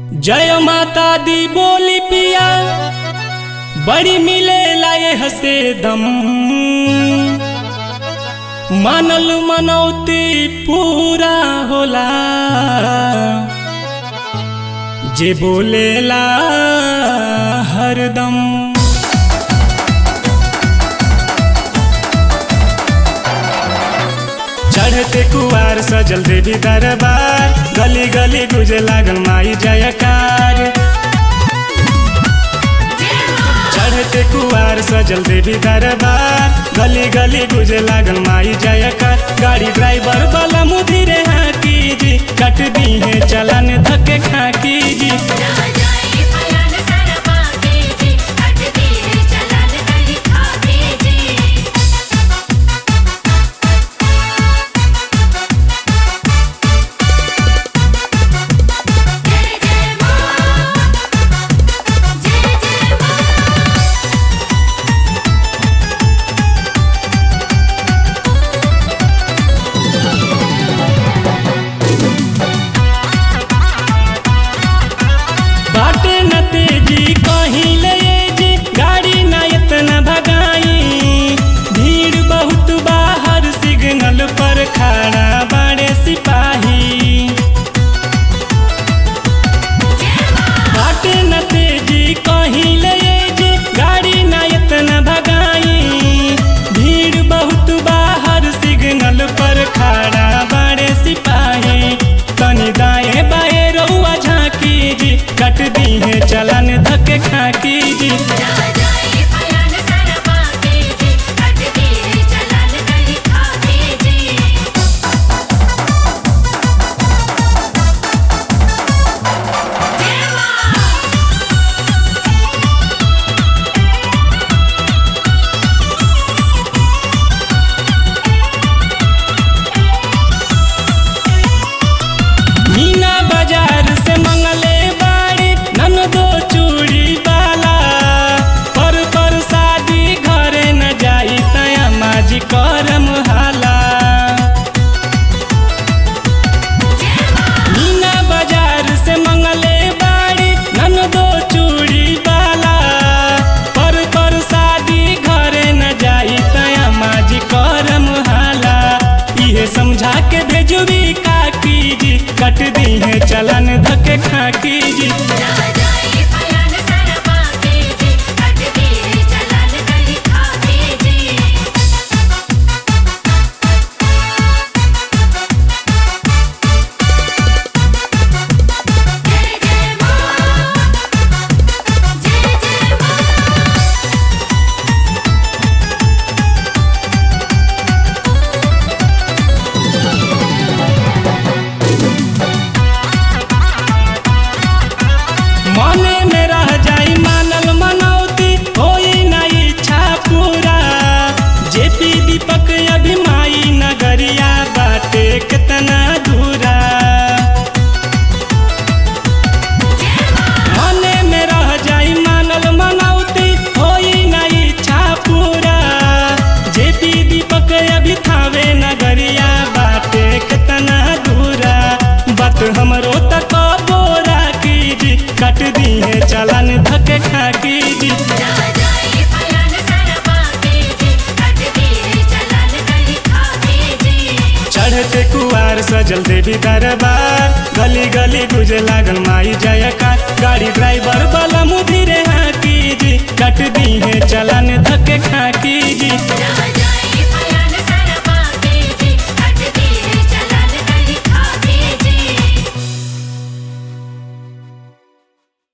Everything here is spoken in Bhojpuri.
जय माता दी बोली पिया बड़ी मिले लाए हसे दम मानल मनौती पूरा होला जे बोलेला हरदम चढ़ते कुआर सजल देवी दरबार गली गली गुजे लागल माई जयकार चढ़ते कुआर सजल देवी दरबार गली गली गुजे लागल माई जयकार गाड़ी ड्राइवर वाला मुधीरे हाकी जी कट दी है चलन धके खाकी जी ना जाए पलान सारा पाके जी हट दे चलन कहीं खाके जी जय जय मां जय जय मां बाटे न तेजी कहीं ले जी गाड़ी न इतना भगाई भीड़ बहुत बाहर सिग्नल पर खड़ा बड़े सिपाही बाटे न तेजी कहीं ले जी गाड़ी न इतना भगाई भीड़ बहुत बाहर सिग्नल पर खड़ा बड़े सिपाही तनी दाएं बाएं रउआ झांकी जी कट दी है चलन धके खाकी जी ना जाए पलान सारा पाके जी हट दे चलन कहीं खाके जी जय मां मीना बाजार से मंगले बाड़ी नन दो चूड़ी वाला पर पर शादी घरे न जाई तया माजी करम हाला मीना बाजार से मंगले बाड़ी नन दो चूड़ी वाला पर पर शादी घरे न जाई तया माजी करम हाला इहे समझा के भेजुरी काकी जी कट दी है चलन धके खाकी जी ना जाए पलान सारा पाके जी हट दे चलन कहीं खाके जी जय जय मां जय जय मां मने में रह जाई मानल मनौती होई ना इच्छा पूरा जेपी दीपक अभिमाई नगरिया बाटे कितना दूरा मने में रह जाई मानल मनौती होई ना इच्छा पूरा जेपी दीपक अभी थावे नगरिया बाटे कितना दूरा बात हमरो तक बोरा की जी कट दी है चलन धके खाकी जी ना जाए पलान सारा पाके जी हट दे चलन कहीं खाके जी चढ़ते कुआर सजल देवी दरबार गली गली गुजे लागल माई जयकार गाड़ी ड्राइवर वाला मुधीरे हाकी जी कट दी है चलन